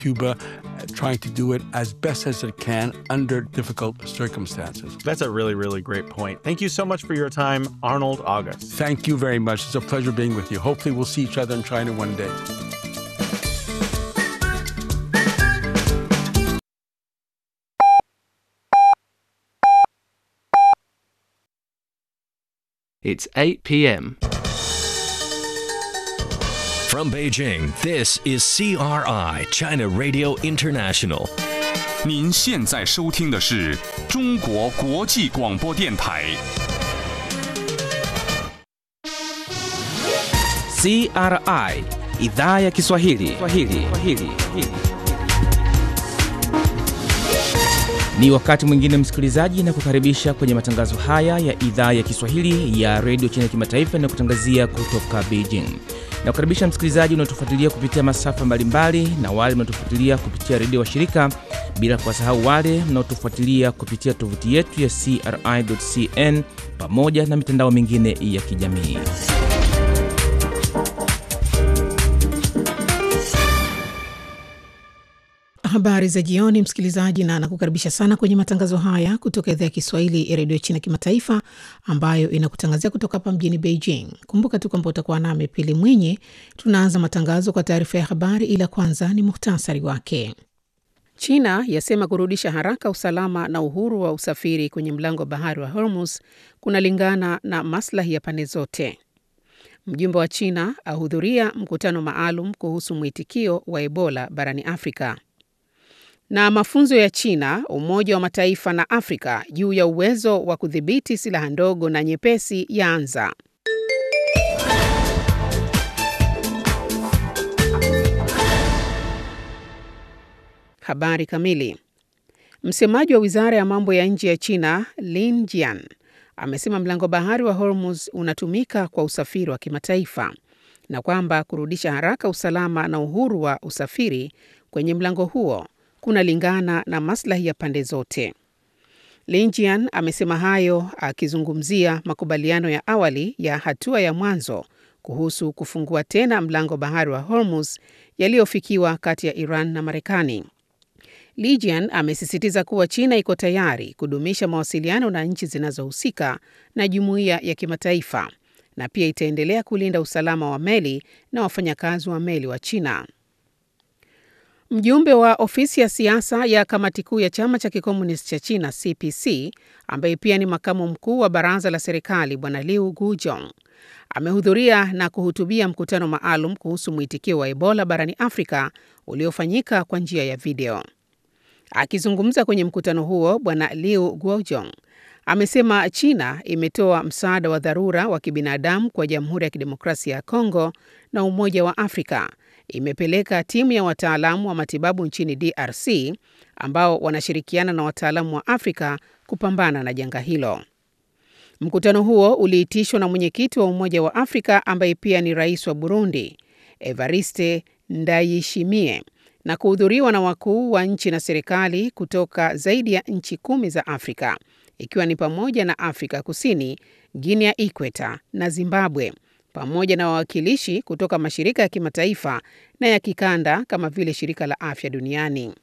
Cuba uh, trying to do it as best as it can under difficult circumstances. That's a really, really great point. Thank you so much for your time, Arnold August. Thank you very much. It's a pleasure being with you. Hopefully, we'll see each other in China one day. It's 8 p.m. From Beijing, this is CRI, China Radio International. 您现在收听的是中国国际广播电台。 CRI idhaa ya Kiswahili. Kiswahili. Kiswahili. Ni wakati mwingine msikilizaji, na kukaribisha kwenye matangazo haya ya idhaa ya Kiswahili ya redio China kimataifa na kutangazia kutoka Beijing. Na kukaribisha msikilizaji unaotufuatilia kupitia masafa mbalimbali na wale mnaotufuatilia kupitia redio wa shirika, bila kuwasahau wale mnaotufuatilia kupitia tovuti yetu ya CRI.cn pamoja na mitandao mingine ya kijamii. Habari za jioni, msikilizaji, na nakukaribisha sana kwenye matangazo haya kutoka idhaa ya Kiswahili ya redio China kimataifa ambayo inakutangazia kutoka hapa mjini Beijing. Kumbuka tu kwamba utakuwa nami Pili Mwinyi. Tunaanza matangazo kwa taarifa ya habari, ila kwanza ni muhtasari wake. China yasema kurudisha haraka usalama na uhuru wa usafiri kwenye mlango wa bahari wa Hormuz kunalingana na maslahi ya pande zote. Mjumbe wa China ahudhuria mkutano maalum kuhusu mwitikio wa Ebola barani Afrika na mafunzo ya China, Umoja wa Mataifa na Afrika juu ya uwezo wa kudhibiti silaha ndogo na nyepesi yaanza. Habari kamili. Msemaji wa wizara ya mambo ya nje ya China Lin Jian amesema mlango bahari wa Hormuz unatumika kwa usafiri wa kimataifa na kwamba kurudisha haraka usalama na uhuru wa usafiri kwenye mlango huo kunalingana na maslahi ya pande zote. Lin Jian amesema hayo akizungumzia makubaliano ya awali ya hatua ya mwanzo kuhusu kufungua tena mlango bahari wa Hormuz yaliyofikiwa kati ya Iran na Marekani. Li Jian amesisitiza kuwa China iko tayari kudumisha mawasiliano na nchi zinazohusika na jumuiya ya kimataifa na pia itaendelea kulinda usalama wa meli na wafanyakazi wa meli wa China. Mjumbe wa ofisi ya siasa ya kamati kuu ya chama cha kikomunisti cha China CPC, ambaye pia ni makamu mkuu wa baraza la serikali, Bwana Liu Gujong amehudhuria na kuhutubia mkutano maalum kuhusu mwitikio wa Ebola barani Afrika uliofanyika kwa njia ya video. Akizungumza kwenye mkutano huo, Bwana Liu Guojong amesema China imetoa msaada wa dharura wa kibinadamu kwa Jamhuri ya Kidemokrasia ya Kongo na Umoja wa Afrika imepeleka timu ya wataalamu wa matibabu nchini DRC ambao wanashirikiana na wataalamu wa Afrika kupambana na janga hilo. Mkutano huo uliitishwa na mwenyekiti wa Umoja wa Afrika ambaye pia ni rais wa Burundi, Evariste Ndayishimiye, na kuhudhuriwa na wakuu wa nchi na serikali kutoka zaidi ya nchi kumi za Afrika, ikiwa ni pamoja na Afrika Kusini, Guinea Ikweta na Zimbabwe pamoja na wawakilishi kutoka mashirika ya kimataifa na ya kikanda kama vile shirika la afya duniani.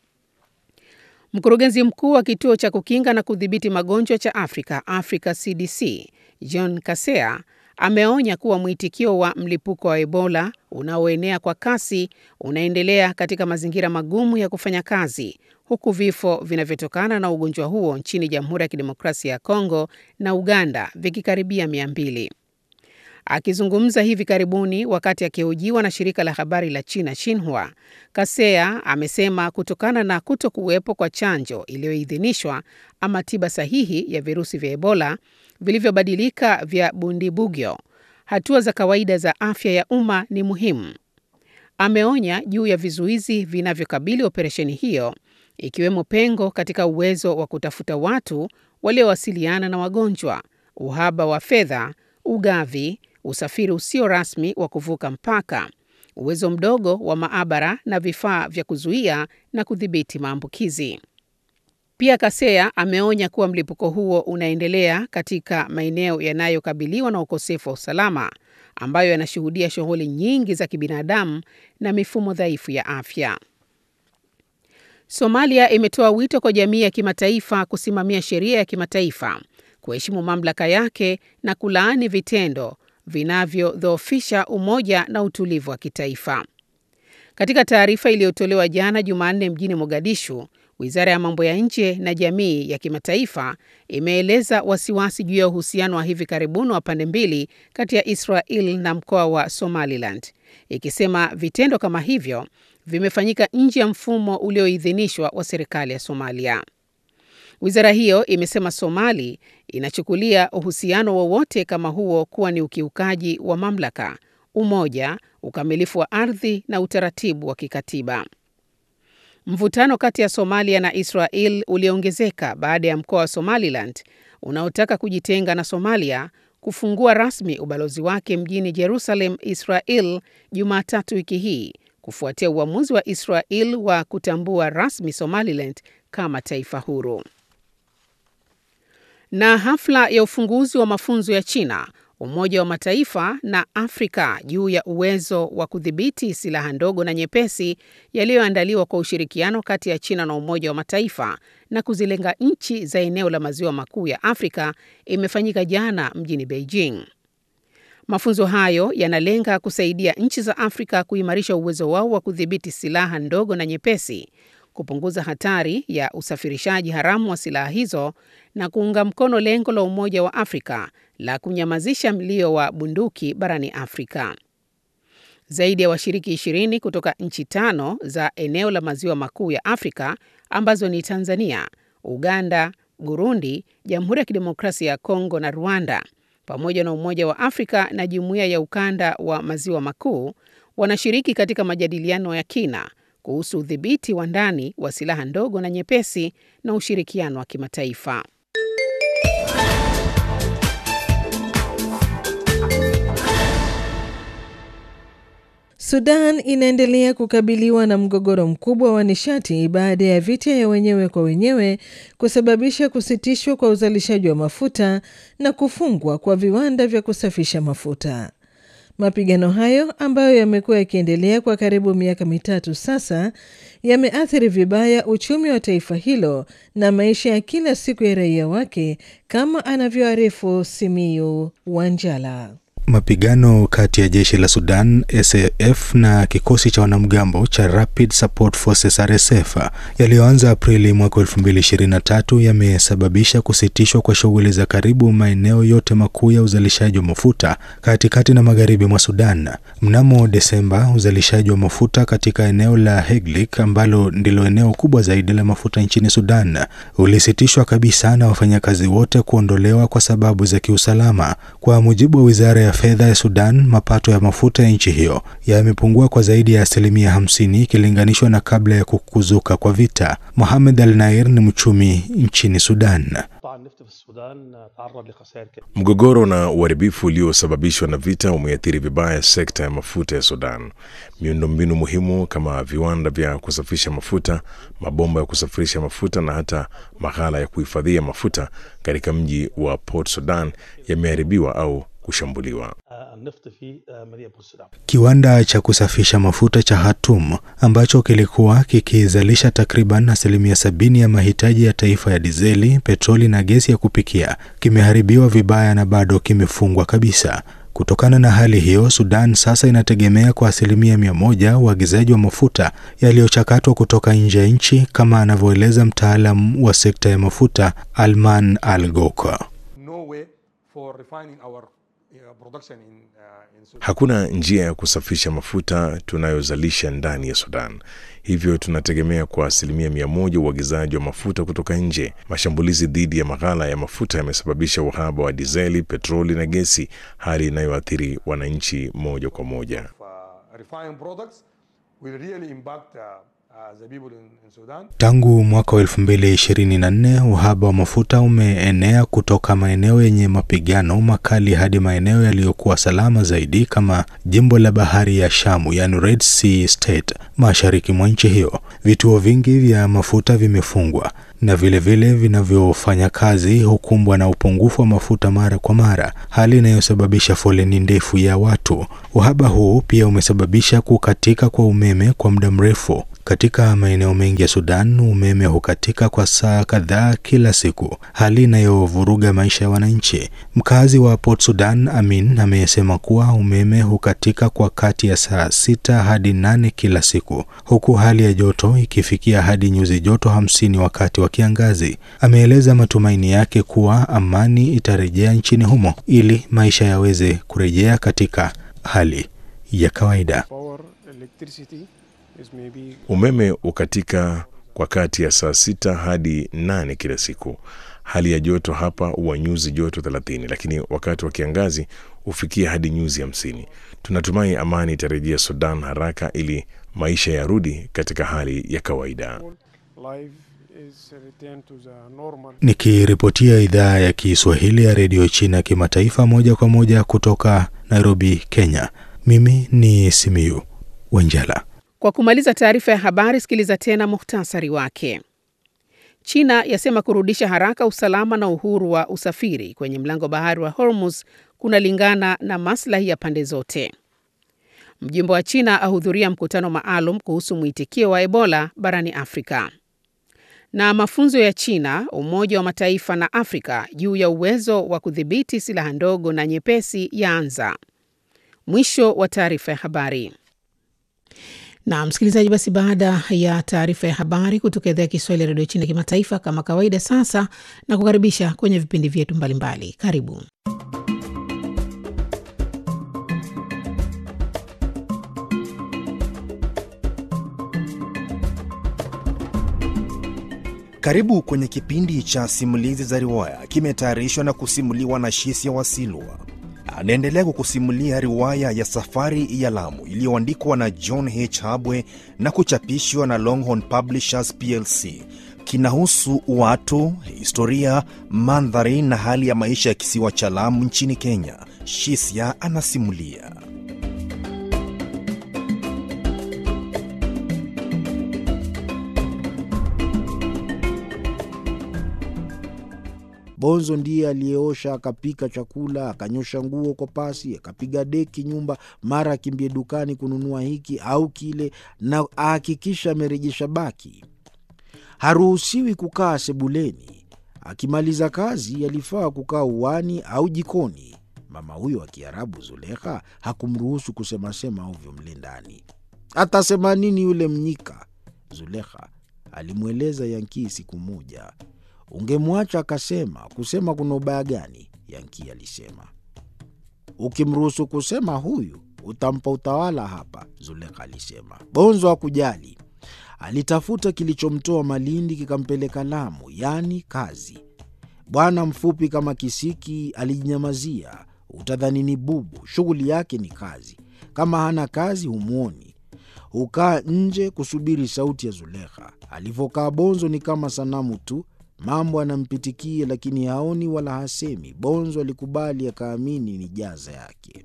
Mkurugenzi mkuu wa kituo cha kukinga na kudhibiti magonjwa cha Afrika, Africa CDC, John Kasea ameonya kuwa mwitikio wa mlipuko wa Ebola unaoenea kwa kasi unaendelea katika mazingira magumu ya kufanya kazi, huku vifo vinavyotokana na ugonjwa huo nchini Jamhuri ya Kidemokrasia ya Kongo na Uganda vikikaribia mia mbili. Akizungumza hivi karibuni wakati akihojiwa na shirika la habari la China Xinhua, Kasea amesema kutokana na kuto kuwepo kwa chanjo iliyoidhinishwa ama tiba sahihi ya virusi vya Ebola vilivyobadilika vya Bundibugyo, hatua za kawaida za afya ya umma ni muhimu. Ameonya juu ya vizuizi vinavyokabili operesheni hiyo, ikiwemo pengo katika uwezo wa kutafuta watu waliowasiliana na wagonjwa, uhaba wa fedha, ugavi usafiri usio rasmi wa kuvuka mpaka, uwezo mdogo wa maabara na vifaa vya kuzuia na kudhibiti maambukizi. Pia Kasea ameonya kuwa mlipuko huo unaendelea katika maeneo yanayokabiliwa na ukosefu wa usalama, ambayo yanashuhudia shughuli nyingi za kibinadamu na mifumo dhaifu ya afya. Somalia imetoa wito kwa jamii ya kimataifa kusimamia sheria ya kimataifa, kuheshimu mamlaka yake na kulaani vitendo vinavyodhoofisha umoja na utulivu wa kitaifa. Katika taarifa iliyotolewa jana Jumanne mjini Mogadishu, Wizara ya Mambo ya Nje na Jamii ya Kimataifa imeeleza wasiwasi juu ya uhusiano wa hivi karibuni wa pande mbili kati ya Israel na mkoa wa Somaliland, ikisema vitendo kama hivyo vimefanyika nje ya mfumo ulioidhinishwa wa serikali ya Somalia. Wizara hiyo imesema Somali inachukulia uhusiano wowote kama huo kuwa ni ukiukaji wa mamlaka, umoja, ukamilifu wa ardhi na utaratibu wa kikatiba. Mvutano kati ya Somalia na Israel uliongezeka baada ya mkoa wa Somaliland unaotaka kujitenga na Somalia kufungua rasmi ubalozi wake mjini Jerusalem, Israel, Jumatatu wiki hii kufuatia uamuzi wa Israel wa kutambua rasmi Somaliland kama taifa huru. Na hafla ya ufunguzi wa mafunzo ya China, Umoja wa Mataifa na Afrika juu ya uwezo wa kudhibiti silaha ndogo na nyepesi yaliyoandaliwa kwa ushirikiano kati ya China na Umoja wa Mataifa na kuzilenga nchi za eneo la maziwa makuu ya Afrika imefanyika jana mjini Beijing. Mafunzo hayo yanalenga kusaidia nchi za Afrika kuimarisha uwezo wao wa kudhibiti silaha ndogo na nyepesi, kupunguza hatari ya usafirishaji haramu wa silaha hizo na kuunga mkono lengo la Umoja wa Afrika la kunyamazisha mlio wa bunduki barani Afrika. Zaidi ya washiriki ishirini kutoka nchi tano za eneo la maziwa makuu ya Afrika ambazo ni Tanzania, Uganda, Burundi, Jamhuri ya Kidemokrasia ya Kongo na Rwanda pamoja na Umoja wa Afrika na Jumuiya ya Ukanda wa Maziwa Makuu wanashiriki katika majadiliano ya kina kuhusu udhibiti wa ndani wa silaha ndogo na nyepesi na ushirikiano wa kimataifa. Sudan inaendelea kukabiliwa na mgogoro mkubwa wa nishati baada ya vita ya wenyewe kwa wenyewe kusababisha kusitishwa kwa uzalishaji wa mafuta na kufungwa kwa viwanda vya kusafisha mafuta. Mapigano hayo ambayo yamekuwa yakiendelea kwa karibu miaka mitatu sasa yameathiri vibaya uchumi wa taifa hilo na maisha ya kila siku ya raia wake, kama anavyoarifu Simiyu Wanjala. Mapigano kati ya jeshi la Sudan SAF na kikosi cha wanamgambo cha Rapid Support Forces RSF yaliyoanza Aprili mwaka 2023 yamesababisha kusitishwa kwa shughuli za karibu maeneo yote makuu ya uzalishaji wa mafuta katikati na magharibi mwa Sudan. Mnamo Desemba, uzalishaji wa mafuta katika eneo la Heglik ambalo ndilo eneo kubwa zaidi la mafuta nchini Sudan ulisitishwa kabisa na wafanyakazi wote kuondolewa kwa sababu za kiusalama. Kwa mujibu wa wizara ya fedha ya Sudan, mapato ya mafuta ya nchi hiyo yamepungua kwa zaidi ya asilimia hamsini ikilinganishwa na kabla ya kukuzuka kwa vita. Mohamed Al Nair ni mchumi nchini Sudan. Mgogoro na uharibifu uliosababishwa na vita umeathiri vibaya sekta ya mafuta ya Sudan. Miundombinu muhimu kama viwanda vya kusafisha mafuta, mabomba ya kusafirisha mafuta na hata maghala ya kuhifadhia mafuta katika mji wa Port Sudan yameharibiwa au kushambuliwa. Kiwanda cha kusafisha mafuta cha Hatum ambacho kilikuwa kikizalisha takriban asilimia sabini ya mahitaji ya taifa ya dizeli, petroli na gesi ya kupikia kimeharibiwa vibaya na bado kimefungwa kabisa. Kutokana na hali hiyo, Sudan sasa inategemea kwa asilimia mia moja uagizaji wa mafuta yaliyochakatwa kutoka nje ya nchi, kama anavyoeleza mtaalam wa sekta ya mafuta Alman Al Goka. Hakuna njia ya kusafisha mafuta tunayozalisha ndani ya Sudan, hivyo tunategemea kwa asilimia mia moja uagizaji wa mafuta kutoka nje. Mashambulizi dhidi ya maghala ya mafuta yamesababisha uhaba wa dizeli, petroli na gesi, hali inayoathiri wananchi moja kwa moja. Tangu mwaka wa 2024 uhaba wa mafuta umeenea kutoka maeneo yenye mapigano makali hadi maeneo yaliyokuwa salama zaidi kama jimbo la bahari ya Shamu, yani Red Sea State, mashariki mwa nchi hiyo. Vituo vingi vya mafuta vimefungwa na vilevile vinavyofanya kazi hukumbwa na upungufu wa mafuta mara kwa mara, hali inayosababisha foleni ndefu ya watu. Uhaba huu pia umesababisha kukatika kwa umeme kwa muda mrefu. Katika maeneo mengi ya Sudan, umeme hukatika kwa saa kadhaa kila siku, hali inayovuruga maisha ya wananchi. Mkazi wa Port Sudan, Amin, amesema kuwa umeme hukatika kwa kati ya saa sita hadi nane kila siku, huku hali ya joto ikifikia hadi nyuzi joto hamsini wakati wa kiangazi. Ameeleza matumaini yake kuwa amani itarejea nchini humo ili maisha yaweze kurejea katika hali ya kawaida. Umeme ukatika kwa kati ya saa sita hadi nane kila siku. Hali ya joto hapa huwa nyuzi joto thelathini, lakini wakati wa kiangazi hufikia hadi nyuzi hamsini. Tunatumai amani itarejea Sudan haraka ili maisha yarudi katika hali ya kawaida. Nikiripotia idhaa ya Kiswahili ya redio China kimataifa moja kwa moja kutoka Nairobi, Kenya, mimi ni Simiyu Wenjala. Kwa kumaliza taarifa ya habari, sikiliza tena muhtasari wake. China yasema kurudisha haraka usalama na uhuru wa usafiri kwenye mlango bahari wa Hormuz kunalingana na maslahi ya pande zote. Mjumbe wa China ahudhuria mkutano maalum kuhusu mwitikio wa Ebola barani Afrika. Na mafunzo ya China, Umoja wa Mataifa na Afrika juu ya uwezo wa kudhibiti silaha ndogo na nyepesi yaanza. Mwisho wa taarifa ya habari. Na msikilizaji, basi baada ya taarifa ya habari kutoka idhaa ya Kiswahili ya redio China kimataifa, kama kawaida, sasa na kukaribisha kwenye vipindi vyetu mbalimbali. Karibu. Karibu kwenye kipindi cha simulizi za riwaya, kimetayarishwa na kusimuliwa na Shisia Wasilwa. Anaendelea kukusimulia riwaya ya Safari ya Lamu iliyoandikwa na John H. Habwe na kuchapishwa na Longhorn Publishers plc. Kinahusu watu, historia, mandhari na hali ya maisha ya kisiwa cha Lamu nchini Kenya. Shisia anasimulia. Bonzo ndiye aliyeosha akapika chakula akanyosha nguo kwa pasi akapiga deki nyumba, mara akimbie dukani kununua hiki au kile, na ahakikisha amerejesha baki. Haruhusiwi kukaa sebuleni. Akimaliza kazi, alifaa kukaa uwani au jikoni. Mama huyo wa Kiarabu Zulekha hakumruhusu kusemasema ovyo mle ndani. Atasema nini yule mnyika? Zulekha alimweleza Yankii siku moja. Ungemwacha akasema. Kusema kuna ubaya gani? Yanki alisema. Ukimruhusu kusema huyu utampa utawala hapa, Zulekha alisema. Bonzo hakujali, alitafuta kilichomtoa Malindi kikampeleka Lamu, yaani kazi. Bwana mfupi kama kisiki alijinyamazia, utadhani ni bubu. Shughuli yake ni kazi. Kama hana kazi humwoni, hukaa nje kusubiri sauti ya Zulekha. Alivyokaa Bonzo ni kama sanamu tu Mambo anampitikia lakini haoni wala hasemi. Bonzo alikubali akaamini ni jaza yake.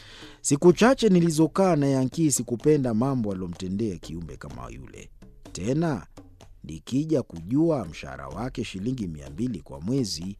Siku chache nilizokaa na Yankii sikupenda mambo aliyomtendea kiumbe kama yule. Tena nikija kujua mshahara wake shilingi mia mbili kwa mwezi,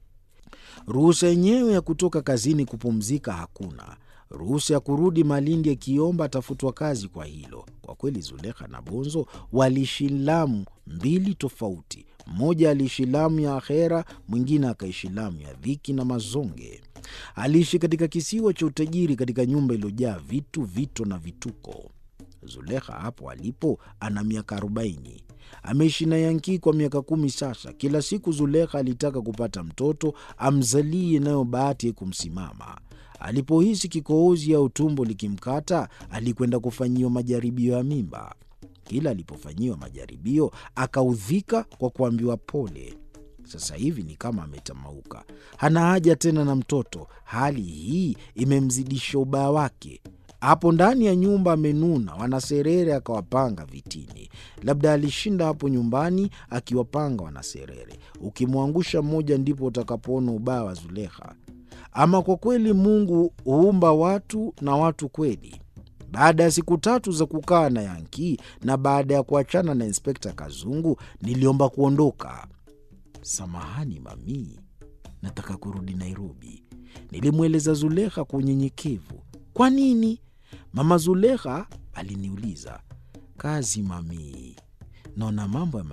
ruhusa yenyewe ya kutoka kazini kupumzika hakuna, ruhusa ya kurudi Malindi akiomba atafutwa kazi kwa hilo. Kwa kweli Zulekha na Bonzo waliishi Lamu mbili tofauti. Mmoja aliishi Lamu ya akhera, mwingine akaishi Lamu ya dhiki na mazonge. Aliishi katika kisiwa cha utajiri, katika nyumba iliyojaa vitu, vito na vituko. Zulekha hapo alipo ana miaka arobaini. Ameishi na Yankii kwa miaka kumi sasa. Kila siku Zulekha alitaka kupata mtoto amzalie, nayo bahati haikumsimama. Alipohisi kikohozi au tumbo likimkata, alikwenda kufanyiwa majaribio ya mimba. Kila alipofanyiwa majaribio akaudhika kwa kuambiwa pole. Sasa hivi ni kama ametamauka, hana haja tena na mtoto. Hali hii imemzidisha ubaya wake. Hapo ndani ya nyumba amenuna, wanaserere akawapanga vitini. Labda alishinda hapo nyumbani akiwapanga wanaserere. Ukimwangusha mmoja, ndipo utakapoona ubaya wa Zulekha. Ama kwa kweli Mungu huumba watu na watu kweli. Baada ya siku tatu za kukaa na Yankii na baada ya kuachana na Inspekta Kazungu, niliomba kuondoka. Samahani mami, nataka kurudi Nairobi. Nilimweleza Zulekha kwa unyenyekevu. Kwa nini? Mama Zulekha aliniuliza. Kazi mami, naona mambo